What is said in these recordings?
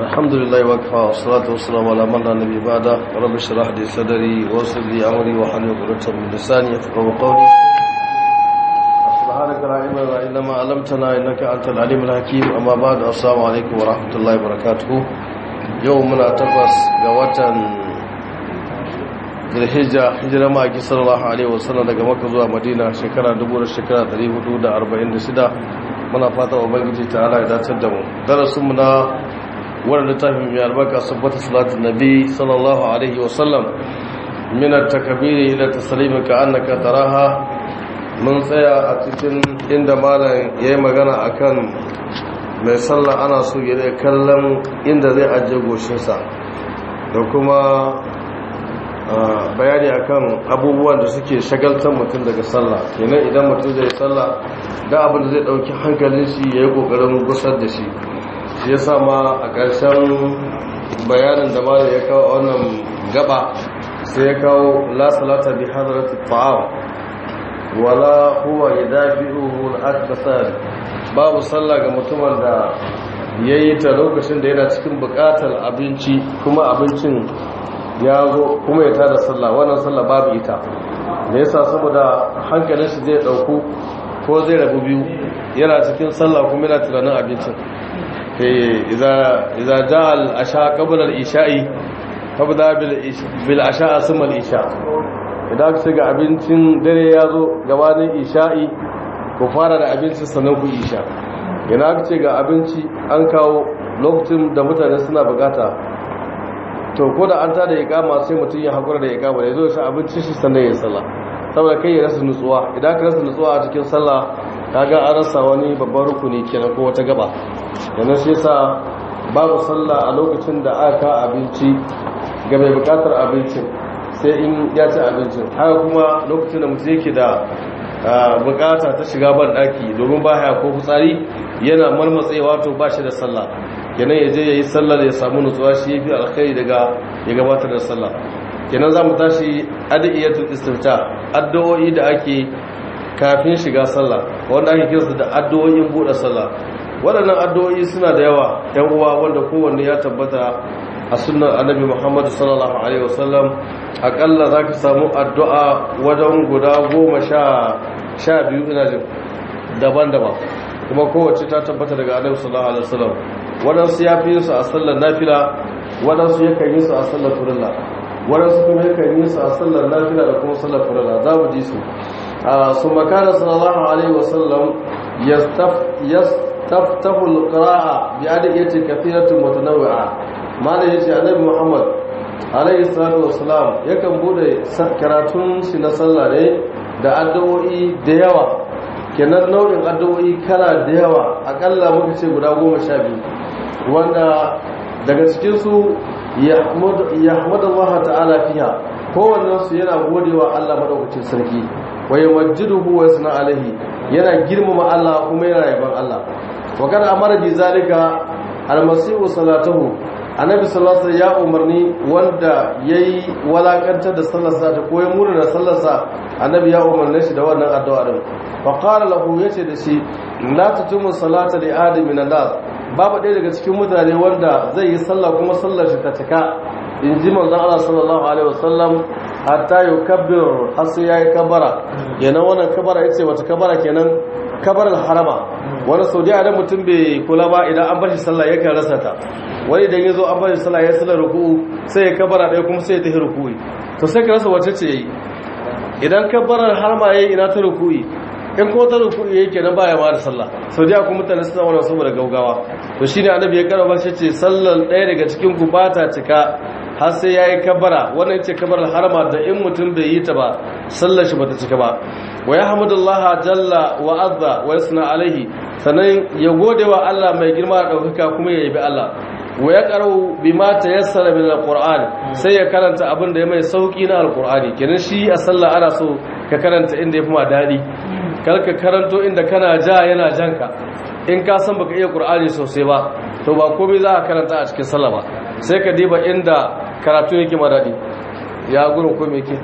الحمد لله وكفى والصلاة والسلام على من لا نبي بعده رب اشرح لي صدري ويسر لي أمري واحلل عقدة من لساني يفقهوا قولي سبحانك لا علم لنا إلا ما علمتنا إنك أنت العليم الحكيم أما بعد السلام عليكم ورحمة الله وبركاته يومنا تقص قوة Zulhijja hijira ma'aiki sallallahu alaihi wasallam daga Makka zuwa Madina shekara 1446 muna fata ubangiji ta Allah ya dace da mu darasin mu na wannan littafin mai albarka sabbata salatu nabi sallallahu alaihi wasallam min at-takbir ila taslim ka annaka taraha mun tsaya a cikin inda malam yayi magana akan mai sallah ana so ya kallon inda zai ajiye goshinsa da kuma bayani akan abubuwan da suke shagaltar mutum daga sallah kenan idan mutum zai sallah da abin da zai dauki hankalin shi yayi kokarin gusar da shi shi yasa ma a ƙarshen bayanin da ma ya kawo wannan gaba sai ya kawo la salata bi hadrati ta'am wala huwa yadafi'uhu al-akthar babu sallah ga mutumin da yayi ta lokacin da yana cikin buƙatar abinci kuma abincin ya zo kuma ya tada sallah wannan sallah babu ita me yasa saboda hankalin shi zai dauku ko zai rabu biyu yana cikin sallah kuma yana tunanin abincin eh idza idza jaa al asha qabla al isha'i fabda bil bil asha asma al isha idan ka ga abincin dare ya zo gabanin isha'i ku fara da abincin sannan ku isha idan ka ce ga abinci an kawo lokacin da mutane suna bukata to ko da an ta da ikama sai mutum ya hakura da ikama da ya zo shi abinci shi sannan ya sallah saboda kai ya rasa nutsuwa idan ka rasa nutsuwa a cikin sallah kaga an rasa wani babban rukuni kenan ko wata gaba yana shi yasa babu sallah a lokacin da aka abinci ga mai bukatar abincin sai in ya ci abincin haka kuma lokacin da mutum yake da bukata ta shiga ban daki domin ba haya ko fitsari yana marmatsewa to ba shi da sallah kenan ya je ya yi sallar ya samu nutsuwa shi ya fi alkhairi daga ya gabatar da sallah kenan za mu tashi adiyatul istifta addu'o'i da ake kafin shiga sallah wanda ake kiransu da addu'o'in buɗe sallah waɗannan addu'o'i suna da yawa yan uwa wanda kowanne ya tabbata a sunnar annabi muhammad sallallahu alaihi wasallam akalla za ka samu addu'a wajen guda goma sha biyu ina jin daban-daban kuma kowace ta tabbata daga annabi sallallahu alaihi wasallam waɗansu ya fi yinsu a sallar nafila waɗansu yakan yi su a sallar furilla waɗansu kuma yakan yi su a sallar nafila da kuma sallar furilla za mu ji su su makana sallallahu alaihi wasallam yastaftahu alqira'a bi adiyati kathiratin mutanawwi'a malai yace annabi muhammad alaihi salatu wassalam yakan bude karatun shi na sallah ne da addu'o'i da yawa kenan nau'in addu'o'i kala da yawa akalla muka ce guda goma sha biyu wanda daga cikinsu ya hamada Allah ta'ala fiha kowannensu yana godewa Allah maɗaukacin sarki wa ya majiduhu wa suna alaihi yana girmama Allah kuma yana yaban Allah wa kada amara bi zalika almasihu salatahu annabi sallallahu alaihi ya umarni wanda yayi walakantar da sallarsa ta koyi murna da sallarsa annabi ya umarne shi da wannan addu'a din fa qala lahu yace da shi la tutumu salata li adam min nas babu ɗaya daga cikin mutane wanda zai yi sallah kuma sallar shi ta cika in ji manzon Allah sallallahu alaihi wasallam hatta yukabbir har sai yayi kabara kenan wannan kabara yace wata kabara kenan kabarar harama wani sau da mutum bai kula ba idan an bashi sallah yakan rasa ta wani idan ya zo an bashi sallah ya sallar ruku'u sai ya kabara ɗaya kuma sai ya tafi ruku'i to sai ka rasa wace ce yayi idan kabarar harama yayi ina ta ruku'i in ko ta ruku'i yayi kenan baya ma da sallah sau da kuma mutane suna wannan saboda gaugawa to shine annabi ya karaba shi ce sallar ɗaya daga cikin ku ba ta cika har sai yayi kabara wannan ce kabarar harama da in mutum bai yi ta ba sallar shi bata cika ba wa yahmudullaha jalla wa azza wa yasna alaihi sannan ya gode wa Allah mai girma da daukaka kuma ya yabi Allah wa ya qara'u bima tayassara min alquran sai ya karanta abin da ya mai sauki na alqurani kenan shi a sallah ana so ka karanta inda yafi ma dadi kar ka karanto inda kana ja yana janka in ka san baka iya qur'ani sosai ba to ba komai za ka karanta a cikin sallah ba sai ka diba inda karatu yake ma dadi ya gurin ko me yake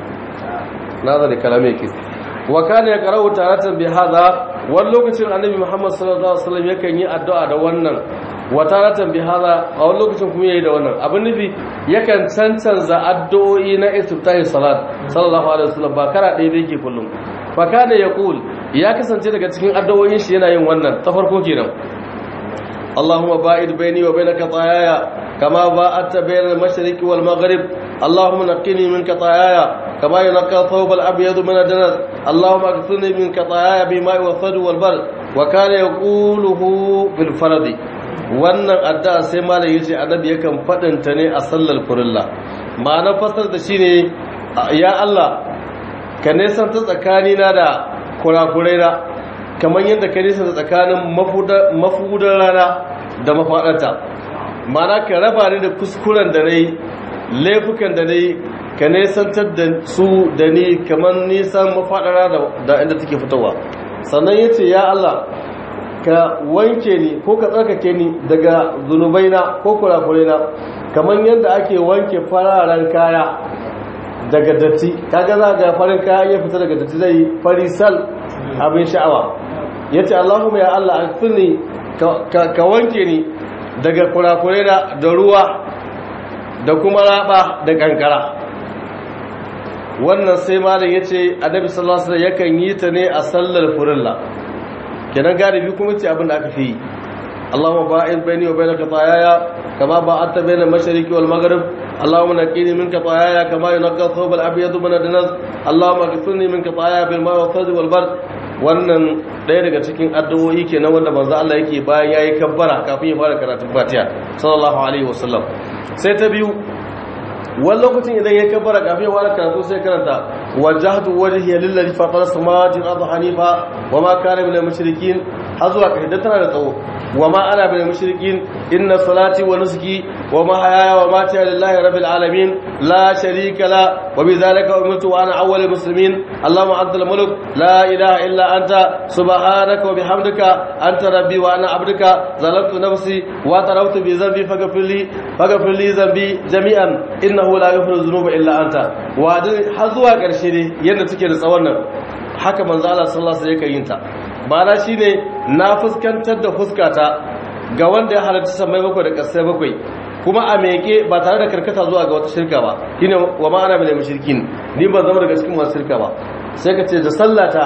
nazari kalame yake wa kana yaqra'u taratan bi hadha wani lokacin annabi Muhammad sallallahu alaihi wasallam yakan yi addu'a da wannan wataratan bi hada a wani lokacin kuma yayi da wannan abin nufi yakan cancanza addu'o'i na istiftahi salat sallallahu alaihi wasallam ba kara ɗaya da yake kullum fa kana yaqul ya kasance daga cikin addu'o'in shi yana yin wannan ta farko kenan اللهم باعد بيني وبين خطاياي كما باعدت بين المشرق والمغرب اللهم نقني من خطاياي كما ينقى الثوب الابيض من الدنس اللهم اغسلني من خطاياي بماء والثلج والبر وكان يقوله بالفرض wannan addu'a sai malam yace annabi yakan fadinta ne a sallar furilla ma'anar fasar da shine ya Allah ka nesanta tsakanina da kurakuraina kamar yadda ka nesanta tsakanin mafudar rana da mafaɗarta mana ka raba ni da kuskuren da na yi laifukan da na yi ka nesantar da su da ni kamar nisan mafaɗara da inda take fitowa sannan ya ce ya Allah ka wanke ni ko ka tsarkake ni daga zunubaina ko kurakuraina kamar yadda ake wanke fararen kaya daga datti kaga za ga farin kaya ya fita daga datti zai farisal abin sha'awa ya ce Allahumma ya Allah alfini ka wanke ni daga kurakurai da ruwa da kuma raba da kankara wannan sai malam ya ce annabi sallallahu alaihi yakan yi ta ne a sallar furilla kenan galibi kuma ce abin da aka fi Allahumma ba'id baini wa bainaka khataaya kama ba'adta baina al-mashriqi wal maghrib اللهم نقني من خطاياي كما ينقى الثوب الابيض من الدنس اللهم اغسلني من خطاياي بالماء والثلج والبرد wannan ɗaya daga cikin addu'o'i kenan wanda manzo Allah yake bayan yayi kabbara kafin ya fara karatun Fatiha sallallahu alaihi wasallam sai ta biyu wani lokacin idan ya kabbara kafin ya fara karatu sai karanta wajjahtu wajhiya lillazi fatara samawati wal ardi hanifa wama kana minal mushrikin har zuwa kai tana da tsawo wama ana minal mushrikin inna salati wa nusuki wa mahayaya wa mamati lillahi rabbil alamin la sharika la wa bidhalika umirtu wa ana awwalul muslimin allahumma antal mulk la ilaha illa anta subhanaka wa bihamdika anta rabbi wa ana abduka zalamtu nafsi wa tarawtu bi dhanbi faghfir li faghfir li dhanbi jami'an innahu la yaghfiru dhunuba illa anta wa har zuwa ƙarshe ne yadda take da tsawon nan haka manzo Allah sallallahu alaihi wasallam yin ta ma'ana shine na fuskantar da fuskata ga wanda ya halarci samai bakwai da ƙasai bakwai kuma a meke ba tare da karkata zuwa ga wata shirka ba shine wa ma'ana bil mushrikin ni ban zama daga cikin masu shirka ba sai ka ce da sallata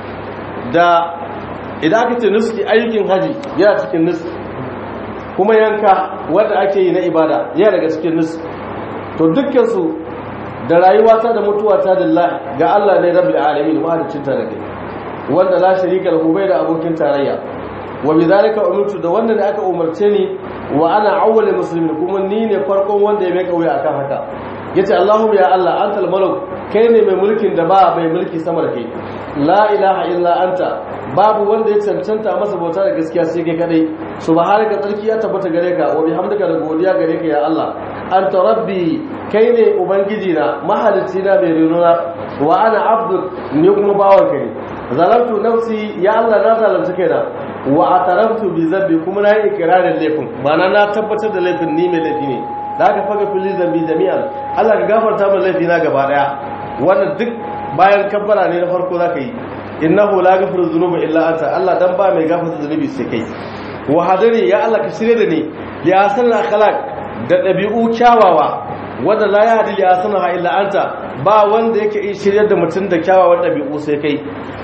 da idan aka ce nuski ayyukin haji yana cikin nuski kuma yanka wanda ake yi na ibada yana daga cikin nuski to dukkan su da rayuwata da mutuwata lillahi ga Allah ne rabbil alamin mahaliccin ta da kai wanda la sharika lahu bai da abokin tarayya wa bidhalika umirtu da wanda ne aka umarce ni wa ana awwalul muslimin kuma ni ne farkon wanda ya mai kauye akan haka yace Allahumma ya Allah antal malak kai ne mai mulkin da ba mai mulki sama da kai la ilaha illa anta babu wanda ya cancanta masa bauta da gaskiya sai kai kadai subhanaka tsarki ya tabbata gare ka wa bihamdika da godiya gare ka ya Allah anta rabbi kai ne ubangiji na mahalicci na mai rinuna wa ana abdu ni kuma bawan ka ne zalamtu nafsi ya Allah na zalunci kaina wa ataraftu bi zambi kuma na yi ikirarin laifin ma'ana na tabbatar da laifin ni mai laifi ne da aka faga fili zambi jami'an Allah ka gafarta min laifi na gaba daya wannan duk bayan kabbara ne na farko zaka yi innahu la yaghfiru dhunuba illa anta Allah dan ba mai gafarta zunubi sai kai wa hadari ya Allah ka shirye da ni li asan akhlaq da dabi'u kyawawa wanda la ya hadi li asanaha illa anta ba wanda yake in shiryar da mutum da kyawawan dabi'u sai kai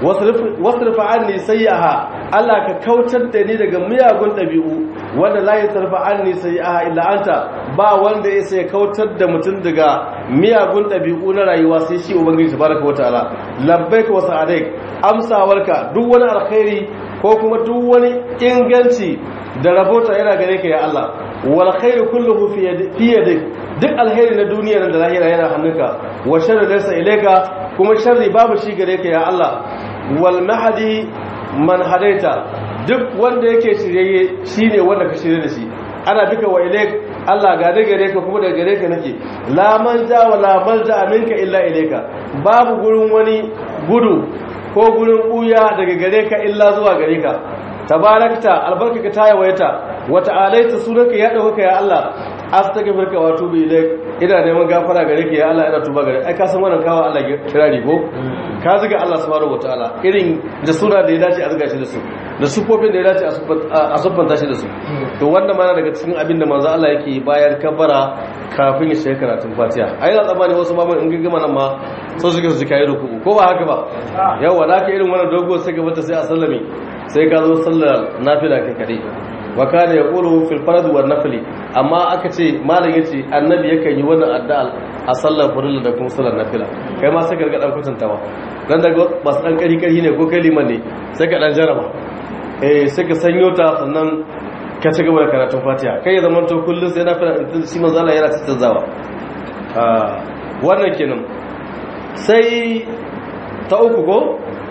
wasrif anni sayyaha Allah ka kautar da ni daga miyagun dabi'u wanda la yasrfa anni sayyaha illa anta ba wanda ya sai kautar da mutum daga miyagun dabi'u na rayuwa sai shi ubangiji tabaraka wataala labbaika wa sa'adaik amsawarka duk wani alkhairi ko kuma duk wani inganci da rabota yana gare ka ya Allah wal khairu kulluhu fi yadik duk alheri na duniya da lahira yana hannunka wa sharri laysa ilayka kuma sharri babu shi gare ka ya Allah wal mahdi man hadaita duk wanda yake shiryayye shine wanda ka shirye da shi ana duka wa ilayk Allah ga da gare ka kuma da gare ka nake la manja wa la malja minka illa ilayka babu gurin wani gudu ko gurin buya daga gare ka illa zuwa gare ka tabarakta albarkaka ta yawaita wata alaita sunanka ya dauka ya Allah astaghfiruka wa atubu ilaik ina neman gafara gare ka ya Allah ina tuba gare ai ka san wannan kawo Allah kirari ko ka zuga Allah subhanahu wataala irin da suna da ya dace a zuga shi da su da sufofin da ya dace a siffanta shi da su to wannan mana daga cikin abin da manzo Allah yake bayan kabara kafin ya shiga karatun Fatiha ai na tsammani wasu ma in gingima nan ma so suke su kai ruku ko ba haka ba yawa da ka irin wannan dogo sai gaba ta sai a sallame sai ka zo sallar nafila kai kare wa kana yaqulu fil farad wa nafli amma aka ce malam yace annabi yakan yi wannan addu'a a sallar farilla da kuma sallar nafila kai ma sai ka ga dan kwatantawa dan daga basu dan kari kari ne ko kai liman ne sai ka dan jaraba eh sai ka sanyo ta sannan ka ci gaba da karatun Fatiha kai ya zama to kullun sai nafila shi manzo Allah yana tattazawa ah wannan kenan sai ta uku ko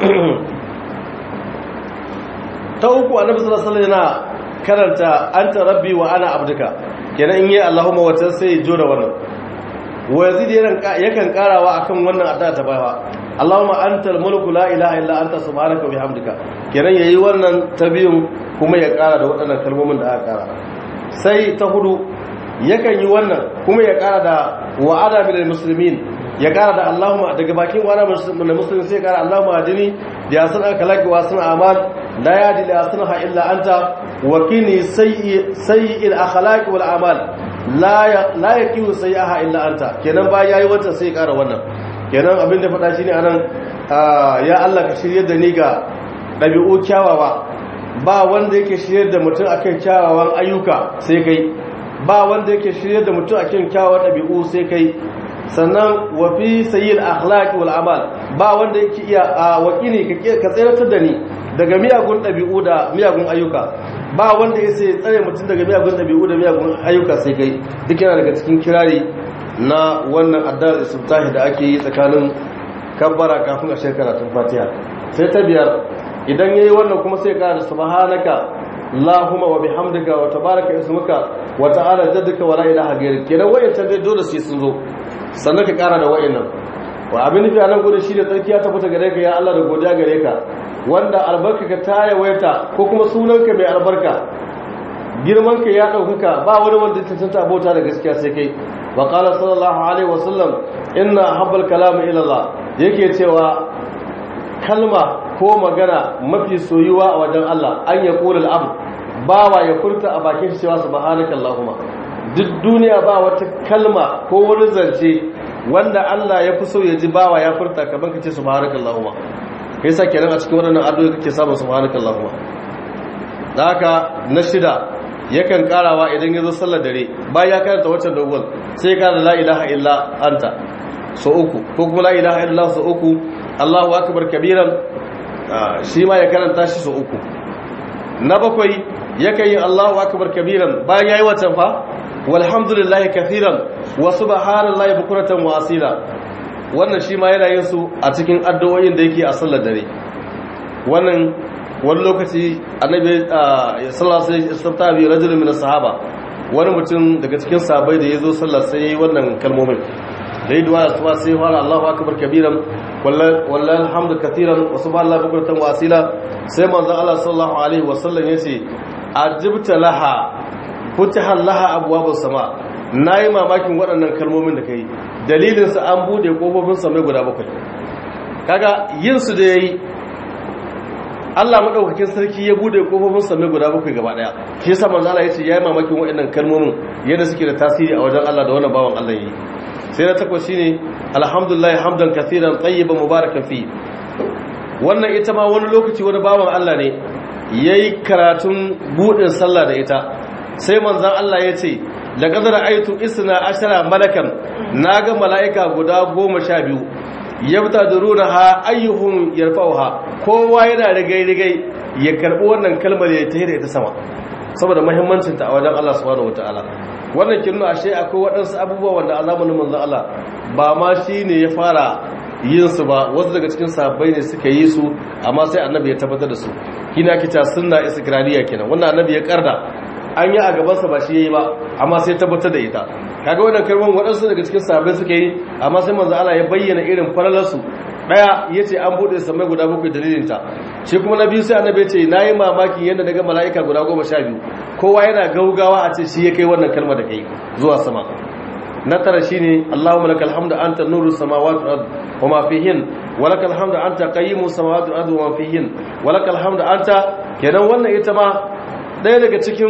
ta uku annabi sallallahu alaihi wasallam yana karanta anta rabbi wa ana abduka kenan in yi allahumma wata sai ya jona wannan wa yazid yakan karawa akan wannan addu'a ta baya allahumma antal mulku la ilaha illa anta subhanaka wa bihamdika kenan yayi wannan ta biyun kuma ya kara da waɗannan kalmomin da aka kara sai ta hudu yakan yi wannan kuma ya kara da wa'ada bil muslimin ya kara da Allahumma daga bakin wani musulmi sai kara Allahumma adini da yasan aka laki wa sun amal la yadi la yasanha illa anta wa kini sayyi'il akhlaq wal amal la la yakiu sayyaha illa anta kenan ba yayi wata sai kara wannan kenan abin da faɗa shine anan ya Allah ka shirye da ni ga dabi'u kyawawa ba wanda yake shirye da mutum akan kyawawan ayyuka sai kai ba wanda yake shirye da mutum akan kyawawan dabi'u sai kai sannan wa fi sayyil akhlaq wal amal ba wanda yake iya wakili ka tsayar da ni daga miyagun dabi'u da miyagun ayyuka ba wanda yake tsare mutum daga miyagun dabi'u da miyagun ayyuka sai kai duk yana daga cikin kirari na wannan addar istiftahi da ake yi tsakanin kabbara kafin a shekara tun fatiha sai ta biyar idan yayi wannan kuma sai ka da subhanaka Allahumma wa bihamdika wa tabaraka ismuka wa ta'ala jadduka wa la ilaha ghayruk kenan wayancan dai dole sai sun zo sannan ka kara da wa'annan wa abin nufi a nan gudun shi da tsarki ya tabbata gare ka ya Allah da godiya gare ka wanda albarka ka ta yawaita ko kuma sunanka mai albarka girman ka ya ɗaukaka ba wani wanda ta tanta abota da gaskiya sai kai wa qala sallallahu alaihi wasallam inna habbal kalam ila Allah yake cewa kalma ko magana mafi soyuwa a wajen Allah an ya qula al-abd bawa ya furta a bakin shi cewa subhanaka allahumma duk duniya ba wata kalma ko wani zance wanda Allah ya fi so ya ji bawa ya furta kaman kace subhanakallahumma kai sa kenan a cikin wannan addu'a kake samun subhanakallahumma da haka na shida yakan karawa idan ya zo sallar dare bayan ya karanta waccan dogon sai ya kara la ilaha illa anta so uku ko kuma la ilaha illa so uku Allahu akbar kabiran shi ma ya karanta shi so uku na bakwai yakan yi Allahu akbar kabiran bayan yayi waccan fa walhamdulillahi kathiran wa subhanallahi bukuratan wa asila wannan shi ma yana yin su a cikin addu'o'in da yake a sallar dare wannan wani lokaci annabi sallallahu alaihi wasallam bi rajulun min sahaba wani mutum daga cikin sahabbai da yazo sallar sai yayi wannan kalmomin da yi du'a suba sai fara Allahu akbar kabiran wallahi alhamdu kathiran wa subhanallahi bukuratan wa asila sai manzo Allah sallallahu alaihi wasallam yace ajibta laha futihan laha abuwabus sama nayi mamakin waɗannan kalmomin da kai dalilin su an bude kofofin samai guda bakwai kaga yin su da yayi Allah madaukakin sarki ya bude kofofin samai guda bakwai gaba daya shi yasa manzo Allah yace yayi mamakin waɗannan kalmomin yadda suke da tasiri a wajen Allah da wannan bawan Allah yi sai na takwas shine alhamdulillah hamdan kathiran tayyiban mubarakan fi wannan ita ma wani lokaci wani bawan Allah ne yayi karatun budin sallah da ita sai manzan Allah ya ce da ƙazar aitu isna ashara malakan na ga mala'ika guda goma sha biyu yabta da runa ha ayyuhun yarfauha kowa yana rigai-rigai ya karɓi wannan kalmar ya ta ita sama saboda mahimmancinta a wajen Allah subhanahu wata'ala wannan kin ashe akwai waɗansu abubuwa wanda a zamanin manzan Allah ba ma shi ne ya fara yin su ba wasu daga cikin sahabbai ne suka yi su amma sai annabi ya tabbatar da su kina kita sunna istikrariya kenan wannan annabi ya karda an yi a gabansa ba shi ya yi ba amma sai tabbatar da ita kaga wannan kalmar waɗansu daga cikin sahabbai suka yi amma sai manzo Allah ya bayyana irin falalarsu daya yace an bude samai guda bakwai dalilin ta shi kuma na biyu sai annabi ya ce nayi mamaki yadda daga mala'ika guda goma sha biyu kowa yana gaugawa a ce shi ya kai wannan kalma da kai zuwa sama na tara shine Allahumma lakal hamdu anta nuru samawati wal ard wa ma fihin wa lakal hamdu anta qayyimu samawati wal ard wa ma fihin wa lakal hamdu anta kenan wannan ita ma daya daga cikin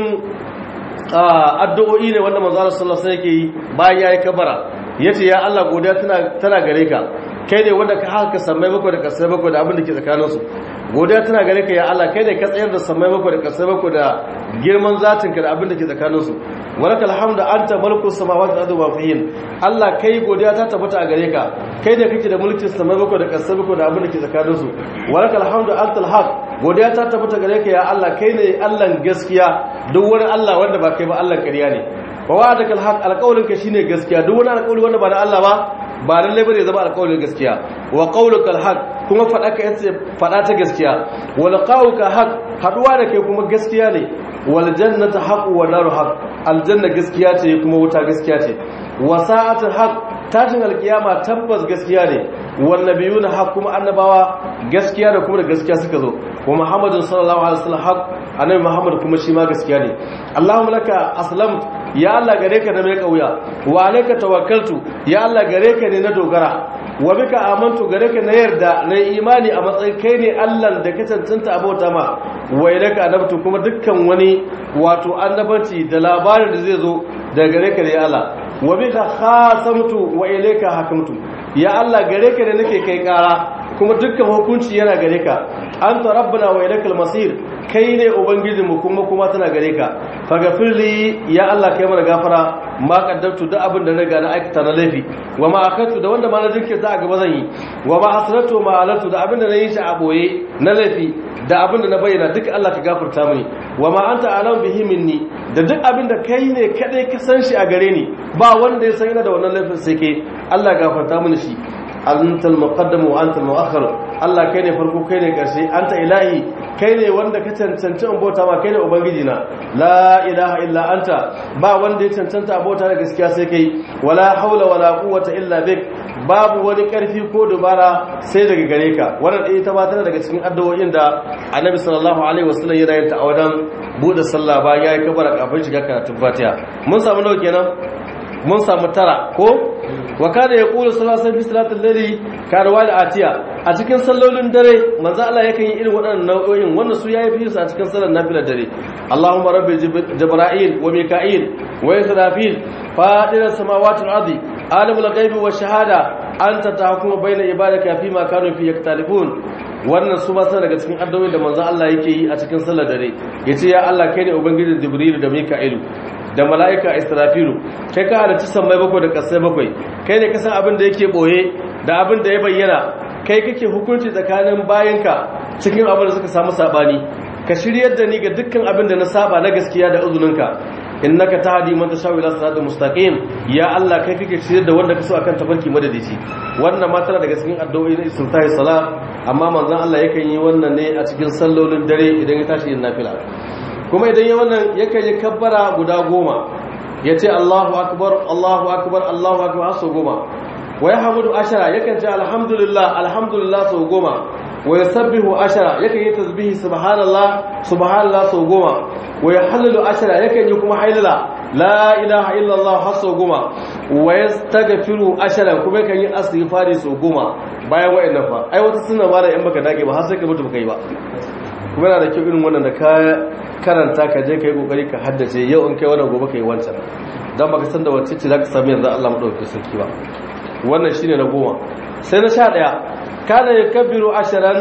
addu'o'i ne wanda manzo Allah sallallahu alaihi wasallam yake yi bayan yayi kabara yace ya Allah godiya tana tana gare ka kai ne wanda ka haka sammai bakwai da kasai bakwai da abin da ke tsakanin su godiya tana gare ka ya Allah kai ne ka tsayar da sammai bakwai da kasai bakwai da girman zatin ka da abin da ke tsakanin su walakal hamdu anta mulku samawati wal ardi wa fihin Allah kai godiya ta tabbata a gare ka kai ne kake da mulkin sammai bakwai da kasai bakwai da abin da ke tsakanin su walakal hamdu antal haq godiya ta tabbata gare ka ya Allah kai ne Allah gaskiya duk wani Allah wanda ba kai ba Allah ƙarya ne wa wa'adaka alhaq alqawlin ka shine gaskiya duk wani alqawli wanda ba na Allah ba ba lalle bane zama alqawlin gaskiya wa qawluka alhaq kuma fada ka yace fada ta gaskiya wa liqa'uka haq haduwa da kai kuma gaskiya ne wal jannatu haqq wa naru haqq aljanna gaskiya ce kuma wuta gaskiya ce wa sa'atul haqq tashin alkiyama tabbas gaskiya ne wan nabiyuna haqq kuma annabawa gaskiya da kuma da gaskiya suka zo wa muhammadin sallallahu alaihi wasallam haqq annabi muhammad kuma shi ma gaskiya ne allahumma laka aslamtu ya Allah gare ka na mai kauya wa alayka tawakkaltu ya Allah gare ka ne na dogara wa bika amantu gare ka na yarda na imani a matsayin kai ne Allah da ka cancanta abota ma wa ilayka anabtu kuma dukkan wani wato annabanci da labarin da zai zo daga gare ka ne ya Allah wa bika khasamtu wa ilayka hakamtu ya Allah gare ka ne nake kai kara kuma dukkan hukunci yana gare ka anta rabbuna wa ilaykal masir kai ne ubangijinmu kuma kuma tana gare ka faghfirli ya Allah kai mana gafara ma qaddamtu da abin da riga na aikata na laifi wa ma akatu da wanda ma na jinkirta a gaba zan yi wa ma asratu ma alatu da abin da na yi shi a boye na laifi da abin da na bayyana duk Allah ka gafarta mini wa ma anta alam bihi minni da duk abin da kai ne kadai ka san shi a gare ni ba wanda ya san ina da wannan laifin sai kai Allah gafarta mini shi antal muqaddam wa antal muakhir Allah kai ne farko kai ne karshe anta ilahi kai ne wanda ka cancanci in bauta ma kai ne ubangiji na la ilaha illa anta ba wanda ya cancanta abota da gaskiya sai kai wala haula wala quwwata illa bik babu wani karfi ko dubara sai daga gare ka wannan dai ta tana daga cikin addu'o'in da Annabi sallallahu alaihi wasallam yana yin ta a wajen bude sallah bayan yayi kabara kafin shiga karatun Fatiha mun samu nawa kenan mun samu tara ko wa kada ya kula salasan fi salatul layli karwa da atiya a cikin sallolin dare manzo Allah yakan yi irin waɗannan nau'o'in wanda su yayi fi su a cikin sallar nafilar dare Allahumma rabbi jibril wa mika'il wa israfil fadir samawati wal ardi alimul ghaibi wash shahada anta tahkumu baina ibadaka fi ma kanu fi yaktalifun wannan su ba sun daga cikin addu'o'in da manzo Allah yake yi a cikin sallar dare yace ya Allah kai ne ubangijin jibril da mika'ilu da mala'ika israfilu kai ka halarci sammai bakwai da ƙasai bakwai kai ne kasan abin da yake ɓoye da abin da ya bayyana kai kake hukunci tsakanin bayanka cikin abin da suka samu saɓani ka shiryar da ni ga dukkan abin da na saba na gaskiya da uzuninka innaka tahdi man tashaw ila siratal mustaqim ya Allah kai kake shiryar da wanda kaso akan tafarki madadici wannan ma tana daga cikin addu'o'i na istintahi salat amma manzon Allah yakan yi wannan ne a cikin sallolin dare idan ya tashi yin nafila kuma idan ya wannan yakan yi kabbara guda goma ya ce Allahu akbar Allahu akbar Allahu akbar sau goma wa ya hamudu ashara yakan ce alhamdulillah alhamdulillah sau goma wa ya sabbihu ashara yakan yi tasbihi subhanallah subhanallah sau goma wa ya halalu ashara yakan yi kuma hailala la ilaha illallah har sau goma wa ya stagafiru ashara kuma yakan yi astighfari sau goma bayan wa'annan fa ai wata sunna ma da in baka dage ba har sai ka mutu baka yi ba kuma yana da kyau irin wannan da ka karanta ka je ka yi kokari ka haddace yau in kai wannan gobe ka yi wancan don baka san da wacce ce za ka sami yanzu Allah maɗauki sarki ba wannan shine na goma sai na sha ɗaya kana ya kabiru ashiran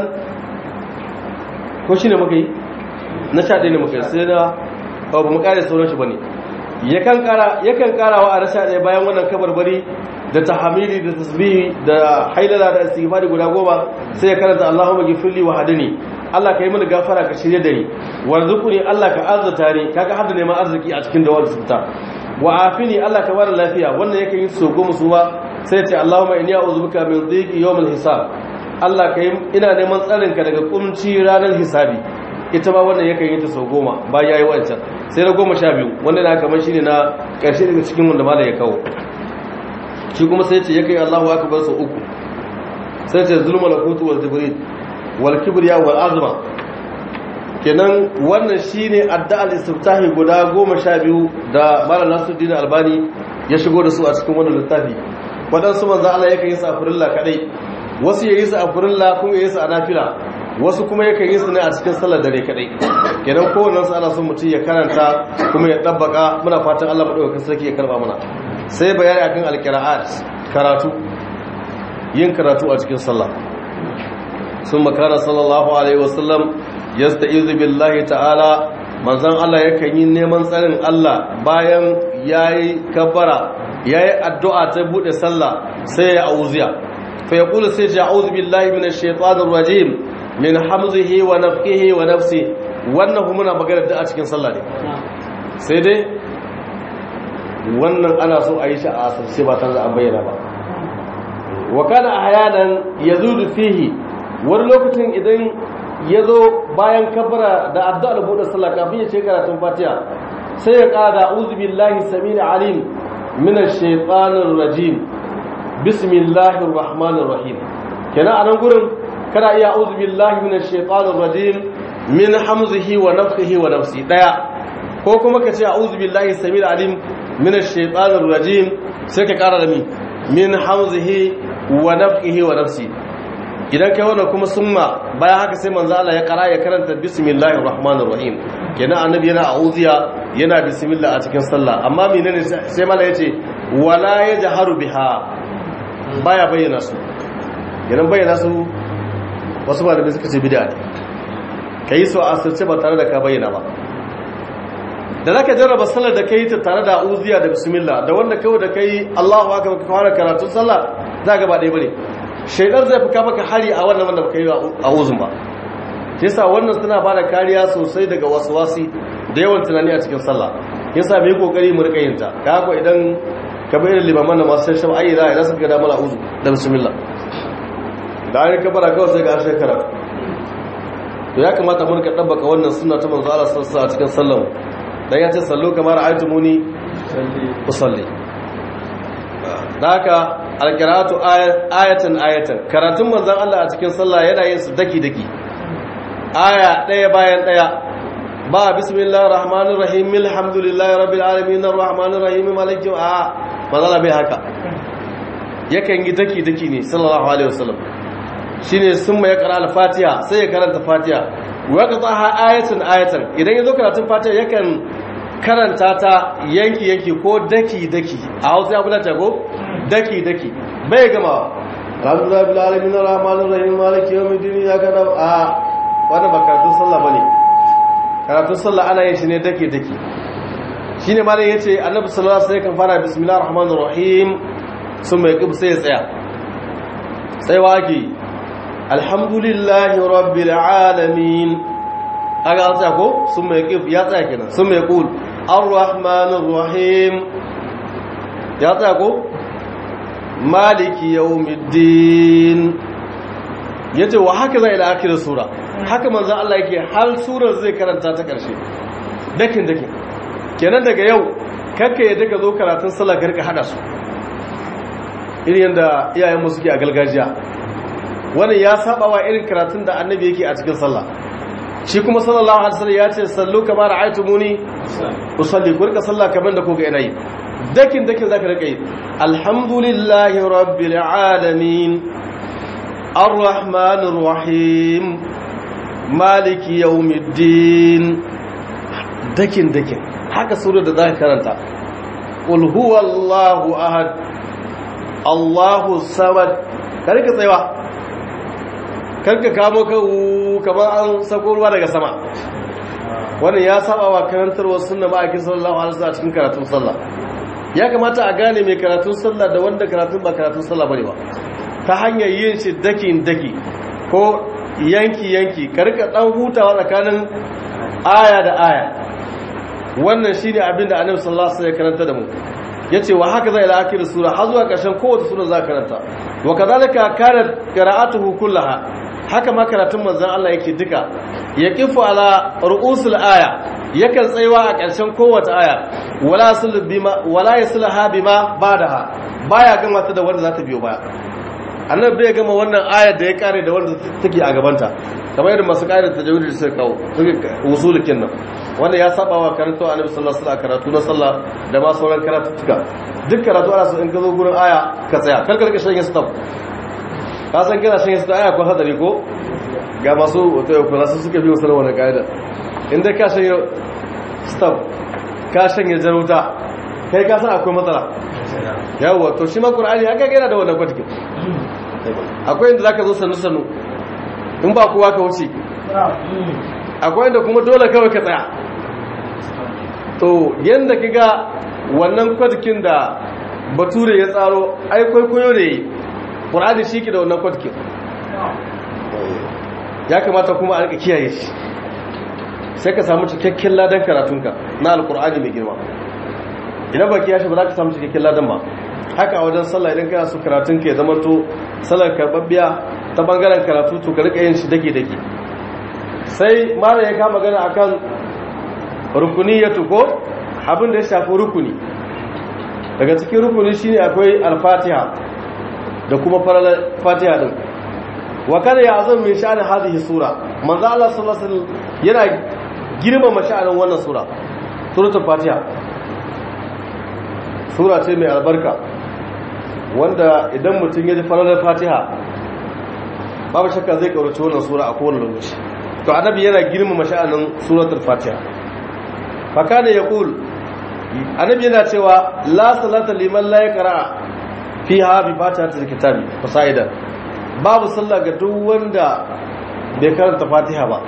ko shi ne muka yi na sha ɗaya ne muka yi sai na ba mu kare sauran shi ba ne yakan kara wa a na sha ɗaya bayan wannan kabarbari da tahamili da tasbihi da hailala da istighfari guda goma sai ya karanta Allahumma ghfirli wa hadini Allah ka yi mini gafara ka shirye da ni warzuquni Allah ka arzuta ni kaga hadda neman arziki a cikin dawar sulta wa afini Allah ka bada lafiya wannan yake yin so goma su ma sai ce Allahumma inni a'udhu bika min dhiqi yawm al-hisab Allah ka yi ina neman tsarin ka daga kumci ranar hisabi ita ma wannan yakan yi ta sau goma ba yayi wancan sai na goma sha biyu wanda na kamar shine na karshe daga cikin wanda malai ya kawo shi kuma sai ce yakai Allahu akbar sau uku sai ce zulmul qutu wal jibril wal kibriya wal azma kenan wannan shine addu'ar istiftahi guda 12 da Malam Nasiruddin Albani ya shigo da su a cikin wannan littafi wadansu manzo Allah yake yin sa furilla kadai wasu yayi su a furilla kuma yayi su a nafila wasu kuma yakan yi su ne a cikin sallar dare kadai kenan kowannen su ana son mutum ya karanta kuma ya dabbaka muna fatan Allah madaukakin sarki ya karba mana sai bayani akan alqira'at karatu yin karatu a cikin sallah sun makara sallallahu alaihi wasallam yasta'izu billahi ta'ala manzon Allah yakan yi neman tsarin Allah bayan yayi kabbara yayi addu'a ta bude sallah sai ya auziya fa yaqulu sai ya a'udhu billahi minash shaitanir rajim min hamzihi wa nafthihi wa nafsi wannan kuma muna magana da a cikin sallah ne sai dai wannan ana so a yi shi a asirce ba tare da an bayyana ba wa kana ahyanan yazudu fihi wani lokacin idan ya zo bayan kabbara da addu'ar buɗe sallah kafin ya ce karatun fatiha sai ya ƙara a'udhu billahi samil alim min ash-shaytanir rajim bismillahir rahmanir rahim kenan a nan gurin kana iya a'udhu billahi minash shaitanir rajim min hamzihi wa nafthihi wa nafsi daya ko kuma ka ce a'udhu billahi samil alim minash shaitanir rajim sai ka ƙara da mi min hamzihi wa nafthihi wa nafsi idan kai wannan kuma summa bayan haka sai manzo Allah ya kara ya karanta bismillahir rahmanir rahim kenan annabi yana a'udhiya yana bismillah a cikin sallah amma menene sai mala yace wala yajharu biha baya bayyana su idan bayyana su wasu ba da suka ce bid'a ne kai su a asirce ba tare da ka bayyana ba da zaka jarraba sallar da kai ta tare da a'udhiya da bismillah da wanda kawai da kai Allahu akbar ka fara karatun sallah zaka ba dai bane shaidar zai fi maka hari a wannan wanda baka yi a uzun ba yasa wannan suna bada kariya sosai daga wasi da yawan tunani a cikin sallah yasa mai kokari mu rika yinta ka haka idan ka bayyana limaman da masu shan ayi za a yi suka da mala uzu da bismillah da an ka bara kawai sai ga harshen karatu to ya kamata mu rika dabbaka wannan sunna ta manzo Allah sallallahu alaihi a cikin sallah dan ya ce sallu kamar aytumuni usalli da haka alkiratu ayatan ayatan karatun manzon Allah a cikin sallah yana yin su daki daki aya daya bayan daya ba bismillahir rahmanir rahim alhamdulillahi rabbil alamin arrahmanir rahim maliki a manzon bai haka yakan yi daki daki ne sallallahu alaihi wasallam shine sun mai kara al-fatiha sai ya karanta fatiha wa qataha ayatan ayatan idan yazo karatun fatiha yakan karanta ta yanki yanki ko daki daki a Hausa ya bulata ko daki daki bai gama alhamdulillah bil alamin arrahmanir rahim maliki yawmiddin ya kada a wannan ba karatun sallah bane karatun sallah ana yin shi ne daki daki shine ma dai yace annabi sallallahu alaihi wasallam kan fara bismillahir rahmanir rahim sun mai kib sai ya tsaya tsayawa ake alhamdulillahi rabbil alamin aga an tsaya ko sun mai kif ya tsaya kenan sun mai kul ar-rahmanir rahim ya tsaya ko maliki yawmiddin yace wa haka zai ila akhir sura haka manzo Allah yake har surar zai karanta ta karshe dakin dakin kenan daga yau kakka yadda ka zo karatun sallah ka rika hada su irin yanda iyayen mu suke a gargajiya wannan ya saba wa irin karatun da annabi yake a cikin sallah shi kuma sallallahu alaihi wasallam ya ce sallu kama ra'aytumuni usalli ku rika sallah kamar da kuka ina yi dakin dakin zaka rika yi alhamdulillahi rabbil alamin arrahmanir rahim maliki yawmiddin dakin dakin haka sura da zaka karanta qul huwallahu ahad allahu samad ka rika tsayawa karka kamo kawo kamar an sako ruwa daga sama wannan ya saba wa karantarwar sunna ma'aikin sallallahu alaihi wasallam cikin karatun sallah ya kamata a gane mai karatun sallah da wanda karatun ba karatun sallah bane ba ta hanyar yin shi daki daki ko yanki yanki karka dan hutawa tsakanin aya da aya wannan shine abin da annabi sallallahu alaihi wasallam ya karanta da mu yace wa haka zai la'akir sura har zuwa ƙarshen kowace sura za karanta wa kadhalika kanat qira'atuhu kullaha haka ma karatun manzon Allah yake duka ya kifu ala ru'usul aya yakan tsaiwa a ƙarshen kowace aya wala yasul bima wala yasulha bima badaha baya gama ta da wanda za ta biyo baya annabi bai gama wannan ayar da ya kare da wanda take a gabanta kamar yadda masu kare ta jawidi suka kawo suke usulukin nan wanda ya saba wa karatu annabi sallallahu alaihi wasallam karatu na sallah da ma sauran karatuka duk karatu ana so in ka zo gurin aya ka tsaya kar ka rika shan stop ka san kana shan stop aya ko hadari ko ga masu wato kuma su suka bi wasu wannan kaida in dai ka shan stop ka shan jarauta kai ka san akwai matsala yawwa to shi ma qur'ani haka yana da wannan kwatike akwai inda zaka zo sannu sannu in ba kowa ka wuce akwai inda kuma dole kawai ka tsaya to yanda kaga wannan kwatikin da bature ya tsaro ai kwaikwayo ne qur'ani shi ke da wannan kwatikin ya kamata kuma a rika kiyaye shi sai ka samu cikakken ladan karatunka na alkur'ani mai girma idan baki ya shi ba za ka samu cikakken ladan ba haka a wajen sallah idan kana so karatun ka ya zama to sallar karbabbiya ta bangaren karatu to ka rika yin shi dake dake sai mara ya kama gana akan rukuni ya tuko abin da ya shafi rukuni daga cikin rukuni shine akwai al-fatiha da kuma faralar fatiha din wa kada ya azam min sha'ani hadhihi sura manzo Allah sallallahu alaihi wasallam yana girmama sha'anin wannan sura suratul fatiha sura ce mai albarka wanda idan mutum ya ji faralar fatiha babu shakka zai kaurace wannan sura a kowane lokaci to annabi yana girmama sha'anin suratul fatiha fa kana yaqul annabi yana cewa la salata liman la yaqra fiha bi fatihatil kitabi fasaidan babu sallah ga duk wanda bai karanta fatiha ba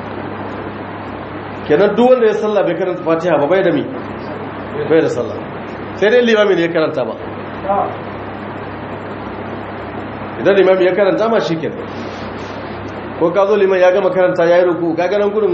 kenan duk wanda ya sallah bai karanta fatiha ba bai da mi bai da sallah sai dai limami ne ya karanta ba idan limami ya karanta ma shi kenan ko ka zo liman ya gama karanta ya yi ruku ka ganin gudun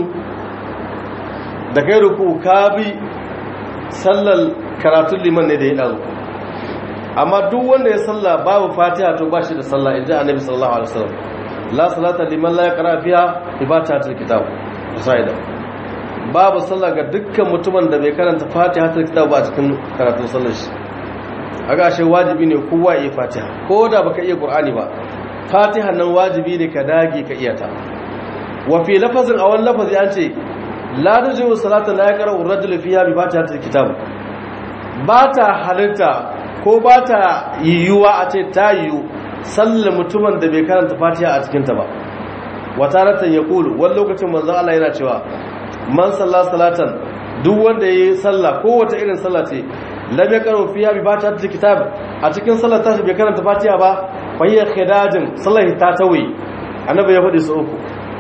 da kai ruku ka bi sallar karatun liman ne da ya ɗazu amma duk wanda ya salla babu fatiha to ba shi da salla inji annabi sallallahu alaihi wasallam la salata liman la yaqra fiha ibatatul kitab usaida babu salla ga dukkan mutumin da bai karanta fatiha tul kitab ba cikin karatun sallar shi aga shi wajibi ne kowa ya fatiha ko da baka iya qur'ani ba fatiha nan wajibi ne ka dage ka iya ta wa fi lafazin awan lafazi an ce la tujibu salata la yaqra ar-rajulu fiha bi fatihatil kitab ba ta halitta ko ba ta yiwuwa a ce ta yiwu sallar mutumin da bai karanta fatiha a cikinta ba wata ratan ya kulu wani lokacin manzo Allah yana cewa man salla salatan duk wanda yayi sallah ko wata irin sallah ce lam yaqra fiha bi fatihatil kitab a cikin sallar tashi bai karanta fatiha ba fa hiya khidajin sallar ta tawi annabi ya faɗi su uku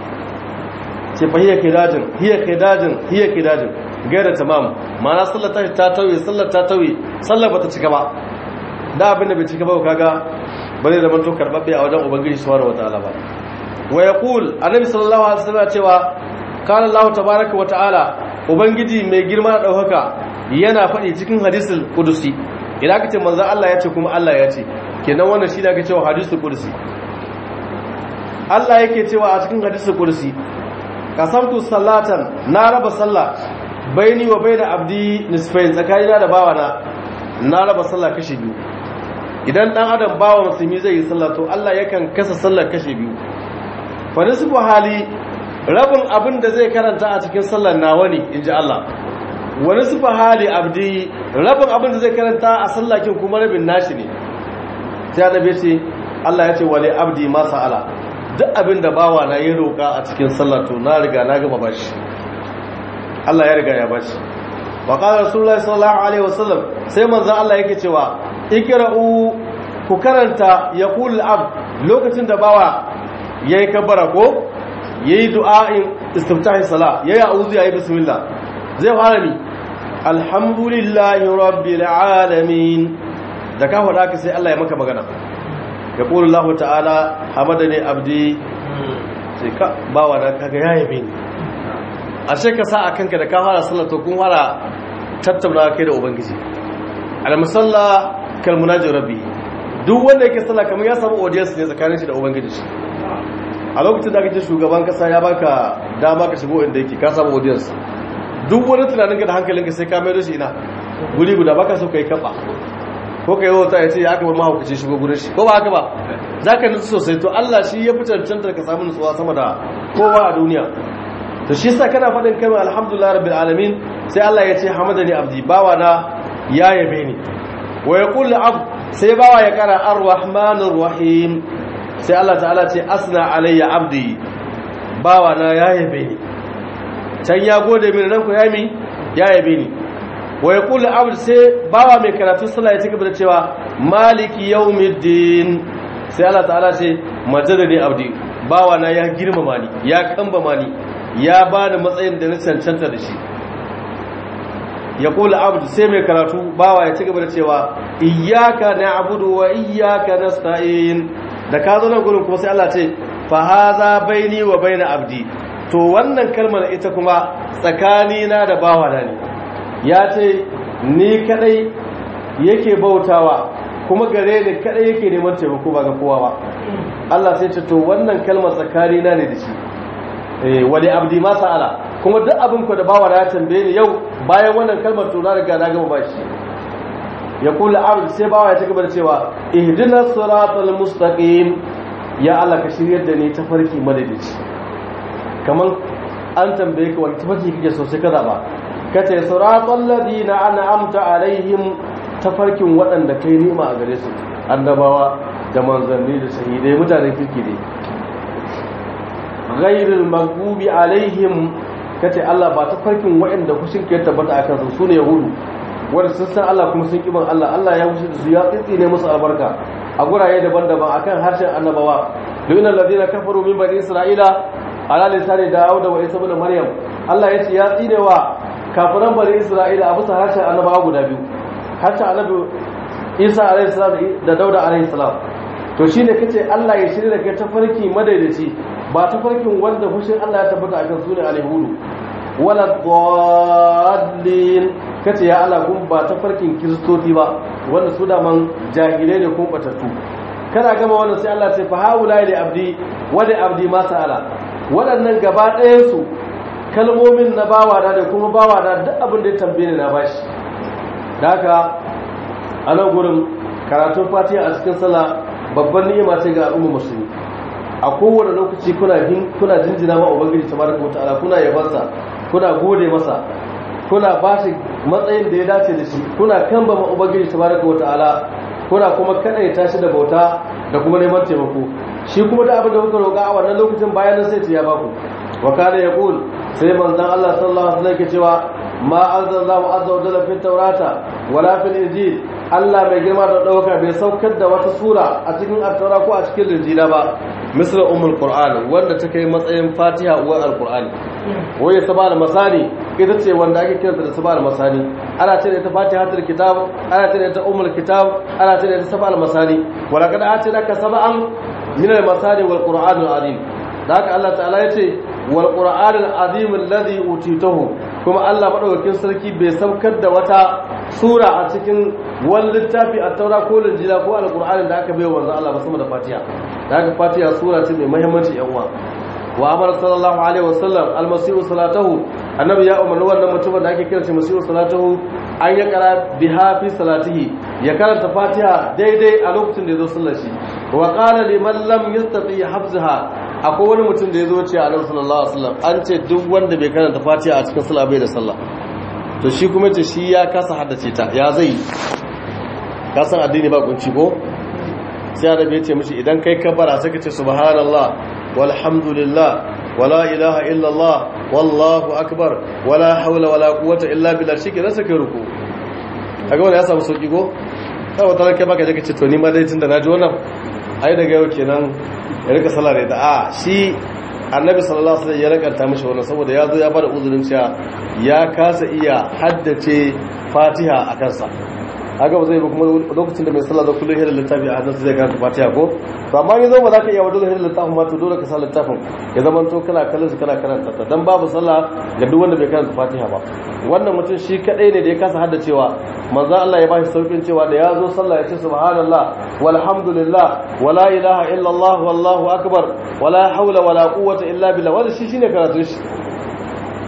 ce fa hiya khidajin hiya khidajin hiya khidajin gaira tamam ma'ana sallar tashi ta tawi sallar ta tawi sallar bata cika ba da abin da bai cika ba kaga bare da manto karbabbe a wajen ubangiji subhanahu wataala ba wa yaqul annabi sallallahu alaihi wasallam cewa kana Allah tabaaraka wataala ubangiji mai girma da daukaka yana faɗi cikin hadisul qudusi idan kace manzo Allah ya ce kuma Allah ya ce kenan wannan shi da ake cewa hadisul qudusi Allah yake cewa a cikin hadisul qudusi kasamtu salatan na raba sallah baini wa baina abdi nisfain tsakanina da bawana na raba sallah kashi biyu idan dan adam bawa musulmi zai yi sallah to Allah yakan kasa sallar kashi biyu fa nisfu hali rabin abin da zai karanta a cikin sallar nawa ne inji Allah wa nisfu hali abdi rabin abin da zai karanta a sallakin kuma rabin nashi ne sai annabi ce Allah ya ce wali abdi ma sa'ala duk abin da bawa na yi roƙa a cikin sallar to na riga na gama bashi Allah ya riga ya bashi wa qala rasulullahi sallallahu alaihi wasallam sai manzo Allah yake cewa ikra'u ku karanta yaqul abd lokacin da bawa yayi kabbara ko yayi du'a'in istiftahi salah yayi a'udhu yayi bismillah zai fara ni alhamdulillahi rabbil alamin da ka faɗa ka sai Allah ya maka magana yaqulu Allah ta'ala hamadani abdi sai ka bawa na kaga yayi bin ashe ka sa a kanka da ka fara sallah to kun fara tattauna kai da ubangiji al-musalla kal munajir rabbi duk wanda yake sallah kamar ya samu audience ne tsakanin shi da ubangiji shi a lokacin da kake shugaban kasa ya baka dama ka shigo inda yake ka samu audience duk wani tunanin ka da hankalinka sai ka mai da shi ina guri guda baka so kai kafa ko kai wata ya ce ya aka bar mahaukaci shigo gurin shi ko ba haka ba zaka nutsu sosai to Allah shi ya fi cancantar ka samu nutsuwa sama da kowa a duniya to shi yasa kana faɗin kalmar alhamdulillah rabbil alamin sai Allah ya ce hamadani abdi bawa na ya yabe ni wa yaqul abd sai bawa ya kara arrahmanir rahim sai Allah ta'ala ce asna alayya abdi bawa na ya yabe ni can ya gode mini nan ku ya mi ya yabe ni wa yaqul abd sai bawa mai karatu sallah ya cigaba da cewa maliki yawmiddin sai Allah ta'ala ce majadani abdi bawa na ya girmama ni ya kambama ni ya bani matsayin da na cancanta da shi ya kula abdu sai mai karatu bawa ya ci gaba da cewa iyyaka na'budu wa iyyaka nasta'in da ka zo nan gurin kuma sai Allah ce fa haza baini wa baina abdi to wannan kalmar ita kuma tsakani na da bawa na ne ya ce ni kadai yake bautawa kuma gare ni kadai yake neman taimako ba ga kowa ba Allah sai ce to wannan kalmar tsakani na ne da shi eh wali abdi ma sa'ala kuma duk abin ku da bawa ya tambaye ni yau bayan wannan kalmar to na riga na gama bashi ya kula abd sai bawa ya ci gaba da cewa ihdinas siratal mustaqim ya Allah ka shiryar da ni tafarki madadici kaman an tambaye ka wani tafarki kake so sai ka zaba kace siratal ladina an'amta alaihim tafarkin waɗanda kai nima a gare su annabawa da manzanni da shahidai mutanen kirki ne ghairul maghdubi alaihim kace Allah ba ta farkin waɗanda kushin ke tabbata akan su sune yahudu wanda sun san Allah kuma sun kiban Allah Allah ya wuce da su ya tsitsine musu albarka a guraye daban-daban akan harshen annabawa luna alladhina kafaru min bani isra'ila ala lisani daud wa isa ibn maryam Allah ya ce ya tsine wa kafiran bani isra'ila a bisa harshen annabawa guda biyu harshen annabi Isa alaihi salam da Dauda alaihi salam to shine kace Allah ya shirya da kai tafarki madaidaci ba tafarkin wanda fushin Allah ya tabbata akan sune alhudu wala dallin kace ya Allah kun ba tafarkin kristoci ba wanda su da man jahilai ne kun batattu kana gama wannan sai Allah ya ce fa haula li abdi wa li abdi ma sa'ala waɗannan gaba ɗayan su kalmomin na bawa da kuma bawa da duk abin da ya tambaye ni na bashi da haka a nan gurin karatun fatiha a cikin sallah babban ni'ima ce ga al'umma musulmi a kowane lokaci kuna kuna jinjina ma ubangiji tabaraka wa ta'ala kuna yabansa kuna gode masa kuna ba shi matsayin da ya dace da shi kuna kamba ma ubangiji tabaraka wa ta'ala kuna kuma kadaita shi da bauta da kuma neman taimako shi kuma da abin da kuka roƙa a wannan lokacin bayan sai ya baku wa kana yaqul sai manzon Allah sallallahu alaihi wasallam ke cewa ma anzalallahu azza wa jalla fi tawrata wala fil injil Allah mai girma da ɗauka bai saukar da wata sura a cikin altaura ko a cikin linjila ba misal ummul qur'an wanda ta kai matsayin fatiha uwar alqur'ani waye saba da masani ita ce wanda ake kiranta da saba da masani ana ce da ita fatihatul kitab ana ce da ita ummul kitab ana ce da ita saba da masani wala kad atinaka sab'an min al masani wal qur'an al azim da haka Allah ta'ala ya ce wal qur'an al azim alladhi utitahu kuma Allah madaukakin sarki bai saukar da wata sura a cikin wani littafi a taura ko linjila ko alkur'ani da aka bai wanzu Allah ba sama da fatiha da aka fatiha sura ce mai muhimmanci yan uwa wa amara sallallahu alaihi wasallam almasihu salatahu annabi ya umarni wannan mutumin da ake kira shi masihu salatahu an ya kara biha fi salatihi ya karanta fatiha daidai a lokacin da ya zo sallar shi wa qala liman lam yastati hafzaha akwai wani mutum da ya zo ce a nan sallallahu alaihi wasallam an ce duk wanda bai karanta fatiha a cikin sallah bai da sallah to shi kuma ce shi ya kasa haddace ta ya zai kasan addini ba kunci ko sai annabi ya ce mishi idan kai kabbara sai ka ce subhanallah walhamdulillah wala ilaha illallah wallahu akbar wala haula wala quwwata illa billah shi ke rasa kai ruku kaga wannan ya samu sauki ko sai wata kai baka je ka ce to ni ma dai tunda naji wannan ai daga yau kenan ya rika sallah da ita a shi annabi sallallahu alaihi wasallam ya rakanta mishi wannan saboda ya zo ya bada uzurin cewa ya kasa iya haddace fatiha a kansa haka ba zai ba kuma lokacin da mai sallah da kullum hidda littafi a hannunsa zai karanta fatiha ko to amma yanzu ba za ka iya wa dole hidda littafin ma to dole ka sa littafin ya zama to kana kallon shi kana karanta ta dan babu sallah ga duk wanda bai karanta fatiha ba wannan mutum shi kadai ne da ya kasa haddacewa manzo Allah ya bashi saukin cewa da ya zo sallah ya ce subhanallah walhamdulillah wala ilaha illallah wallahu akbar wala haula wala quwwata illa billah wannan shi shine karatun shi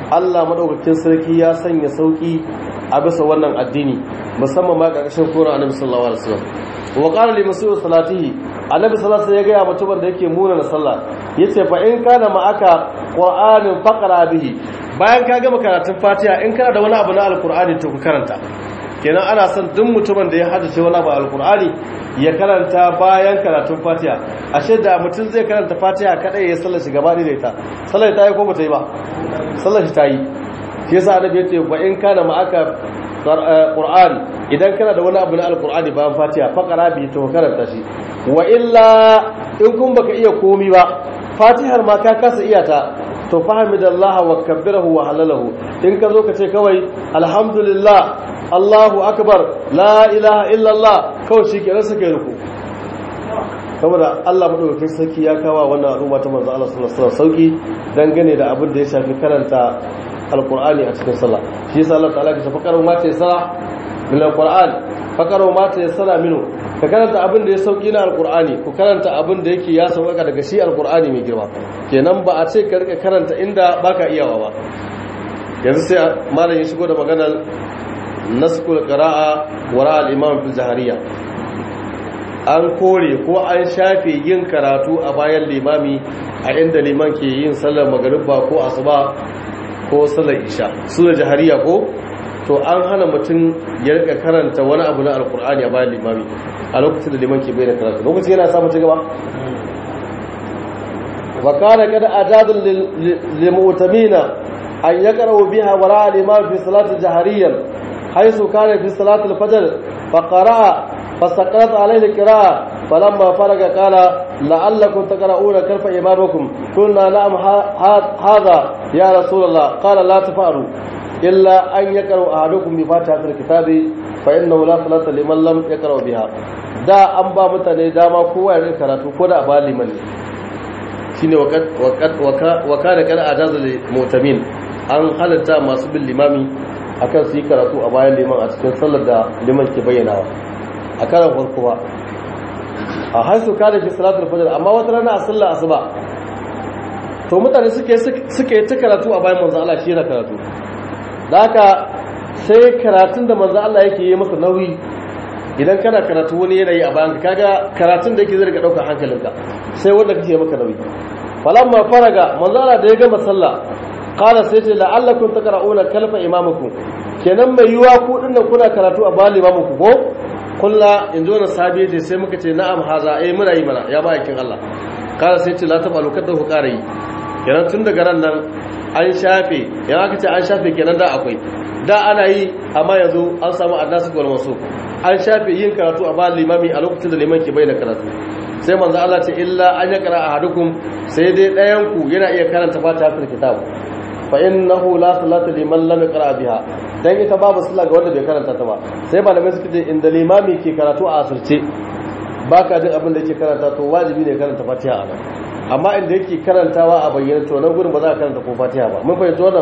Allah madaukakin sarki ya sanya sauki a bisa wannan addini musamman ma ƙarƙashin kora annabi sallallahu alaihi wasallam wa qala li mas'ud salatihi annabi sallallahu alaihi wasallam ya ga mutumin da yake muna na sallah yace fa in kana ma'aka qur'anin faqra bihi bayan ka gama karatun fatiha in kana da wani abu na alqur'ani to ku karanta kenan ana son duk mutumin da ya haddace wani abu alqur'ani ya karanta bayan karatun fatiha ashe da mutum zai karanta fatiha kadai ya sallar shi gaba da ita sallar ta yi ko bata yi ba sallar shi ta yi shi yasa annabi yace wa in kana ma'aka qur'an idan kana da wani abu na alqur'ani bayan fatiha faqara bi to karanta shi wa illa in kun baka iya komi ba fatihar ma ka kasa iya ta to fahimidallaha wa kabbirahu wa halalahu in ka zo ka ce kawai alhamdulillah Allahu akbar la ilaha illallah kawai shi kenan suka yi ruku saboda Allah madaukakin sarki ya kawo wannan al'umma ta manzo Allah sallallahu alaihi wasallam sauki dangane da abin da ya shafi karanta alqur'ani a cikin sallah shi yasa Allah ta'ala ya ce faqaru ma ta sala min alqur'an faqaru ma ta sala minu ka karanta abin da ya sauki na alqur'ani ku karanta abin da yake ya sauka daga shi alqur'ani mai girma kenan ba a ce ka rika karanta inda baka iyawa ba yanzu sai malam ya shigo da maganar naskul qira'a wara al-imam fil jahariya an kore ko an shafe yin karatu a bayan limami a inda liman ke yin sallar magariba ko asuba ko sallar isha su da jahariya ko to an hana mutum ya rika karanta wani abu na alkur'ani a bayan limami a lokacin da liman ke bayyana karatu lokacin yana samun ci gaba wa kana kada ajadul lil mu'tamina an yaqra'u biha wara al-imam fi salati jahariyan حيث كان في صلاة الفجر فقرأ فسقطت عليه القراءة فلما فرغ قال لعلكم تقرؤون كيف إمامكم قلنا نعم هذا يا رسول الله قال لا تفعلوا إلا أن يقرأ أحدكم بفاتحة الكتاب فإنه لا صلاة لمن لم يقرأ بها da an ba mutane dama kowa ya karatu ko da ba liman ne shine wa kana kana ajazul mutamin an halatta masu bin limami akan su yi karatu a bayan liman a cikin sallar da liman ke bayyanawa a karan farko ba a haisu kada fi salatul fajr amma wata rana a sallar asuba to mutane suke suke ta karatu a bayan manzo Allah shi yana karatu da haka sai karatun da manzo Allah yake yi masa nauyi idan kana karatu wani yanayi a bayan kaga karatun da yake zai rika daukar hankalinka sai wanda kake maka nauyi falamma faraga manzo Allah da ya gama sallah qala sai ce la'allakum taqra'una kalfa imamukum kenan mai yiwa ku dinnan kuna karatu a bayan imamuku ko kulla in zo na sabi ce sai muka ce na'am haza eh muna yi mana ya bayakin Allah qala sai ce la tabalu kada ku ƙara yi kenan tun daga ran nan an shafe yan aka ce an shafe kenan da akwai da ana yi amma yanzu an samu annasu wal masu an shafe yin karatu a bayan limami a lokacin da liman ke bayyana karatu sai manzo Allah ce illa an yakra ahadukum sai dai ɗayan ku yana iya karanta fatihatul kitab fa innahu la salata liman lam yaqra biha dan ita babu sallah ga wanda bai karanta ta ba sai malamai suka ce inda limami ke karatu a asirce baka jin abin da yake karanta to wajibi ne karanta fatiha a nan amma inda yake karantawa a bayyana to nan gurin ba za ka karanta ko fatiha ba mun fahimci wannan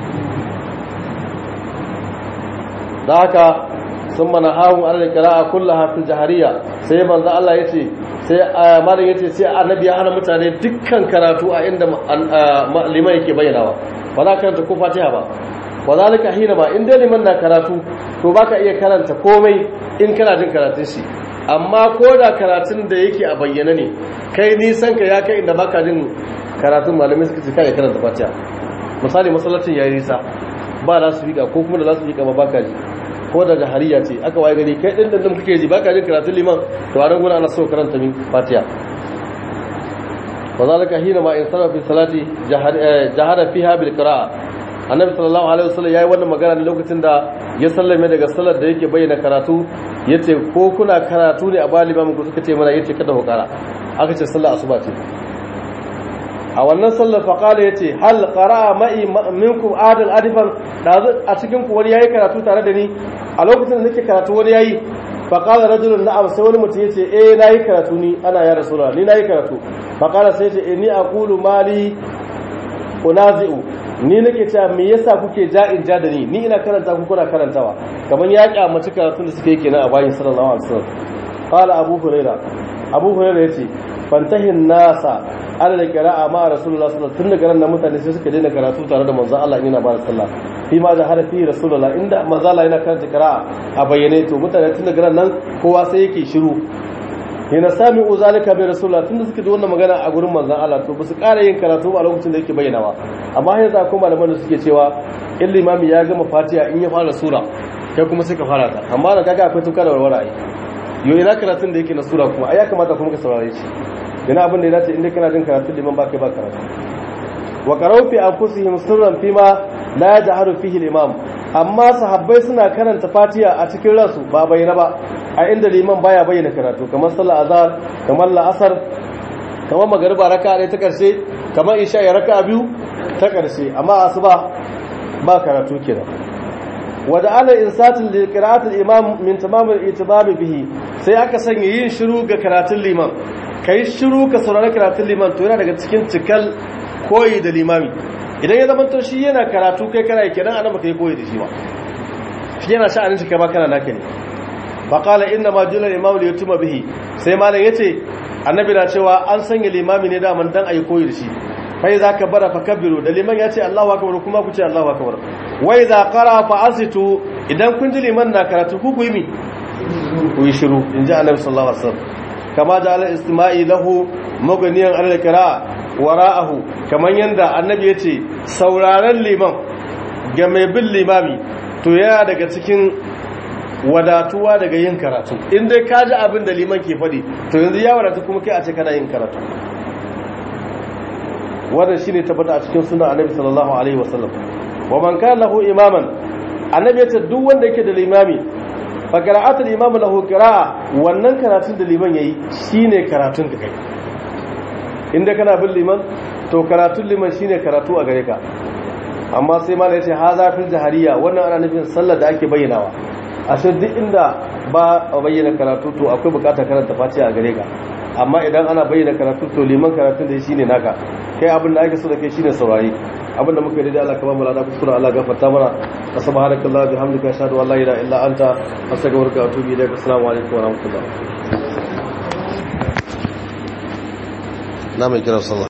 da haka sun mana hawun alal qira'a kullaha fil jahariya sai manzo Allah yace sai malam yace sai annabi ya hana mutane dukkan karatu a inda liman yake bayyanawa ba za ka karanta ko fatiha ba wa zalika hina ba in dai liman na karatu to baka iya karanta komai in kana jin karatun shi amma ko da karatun da yake a bayyana ne kai nisan ka ya kai inda baka jin karatun malamai suka ce kai karanta fatiha misali masallacin yayi nisa ba za su fika ko kuma da za su fika ba baka ji ko da jahariya ce aka waye gari kai din din kake ji baka jin karatun liman to a rangon ana so karanta min fatiha wa zalika hina ma in sarrafa salati jahara fiha bil qira'a annabi sallallahu alaihi wasallam yayi wannan magana ne lokacin da ya sallame daga sallar da yake bayyana karatu yace ko kuna karatu ne a baliba muku suka ce mana yace kada ku kara aka ce sallar asuba ce a wannan sallar faqala yace hal qara'a ma'i minkum adal adifan da a cikin ku wani yayi karatu tare da ni a lokacin da nake karatu wani yayi faqala rajulun na'am sai wani mutum yace eh nayi karatu ni ana ya rasulullah ni nayi karatu faqala sai yace inni aqulu mali unazi'u ni nake cewa me yasa kuke ja'in ja da ni ni ina karanta ku kuna karantawa kamar ya kyamaci karatun da suke kenan a bayin sallallahu alaihi wasallam qala abu huraira abu huraira yace fantahin nasa ana da qira'a ma rasulullah sallallahu alaihi wasallam tun daga nan mutane sai suka daina karatu tare da manzon Allah yana ba da sallah fi ma da harafi rasulullah inda manzon Allah yana karanta qira'a a bayyane to mutane tun daga nan kowa sai yake shiru yana sami uzalika bai rasulullah tunda suka ji wannan magana a gurin manzon Allah to ba su ƙara yin karatu a lokacin da yake bayyanawa amma yanzu akwai malaman da suke cewa in limami ya gama fatiha in ya fara sura kai kuma sai ka fara ta amma da kaga akwai tuka da warwara ai yo ina karatun da yake na sura kuma ai ya kamata kuma ka saurare shi yana abin da ya dace inda kana jin karatun liman ba kai ba karatu wa qara'u fi anfusihim sirran fima la yajharu fihi al-imam amma sahabbai suna karanta fatiha a cikin ransu ba bayyana ba a inda liman baya bayyana karatu kamar sallar azhar kamar la'asar kamar magariba raka'a ɗaya ta karshe kamar isha ya raka'a biyu ta karshe amma asuba ba karatu kenan wada ala insatin li qira'atil imam min tamam al-i'tibar bihi sai aka sanya yin shiru ga karatun liman kai shiru ka saurari karatun liman to yana daga cikin cikal koyi da limami idan ya zama to shi yana karatu kai kana kenan annabi kai koyi da shi ba shi yana sha'anin shi kai ba kana naka ne fa qala inna ma jula al-imam li yutuma bihi sai malam yace annabi na cewa an sanya limami ne da man dan ayi koyi da shi fai za ka bara fakabbiru da liman ya ce Allahu akbar kuma ku ce Allahu akbar wai za qara fa asitu idan kun ji liman na karatu ku ku yi mi ku yi shiru in ji annabi sallallahu alaihi wasallam kama da al istima'i lahu maganiyan al qira'a wara'ahu kaman yanda annabi ya ce sauraron liman ga mai bin limami to yana daga cikin wadatuwa daga yin karatu in dai ka ji abin da liman ke faɗi to yanzu ya wadatu kuma kai a ce kana yin karatu wannan shine tabbata a cikin sunan annabi sallallahu alaihi wasallam wa man kana lahu imaman annabi ya ce duk wanda yake da limami fa qira'atul imam lahu qira'a wannan karatun da liman yayi shine karatun ka kai inda kana bin liman to karatun liman shine karatu a gare ka amma sai malai ya ce haza fil jahariya wannan ana nufin sallar da ake bayyanawa ashe duk inda ba a bayyana karatu to akwai bukatar karanta fatiha a gare ka amma idan ana bayyana karatu to liman karatun da shine naka kai abin da ake so da kai shine saurari abin da muka yi da Allah ka ba mu lada kuskure Allah gafarta mana subhanakallah bihamdika ashhadu an la ilaha illa anta astaghfiruka wa atubu ilaik assalamu alaikum wa rahmatullah na mai kira sallah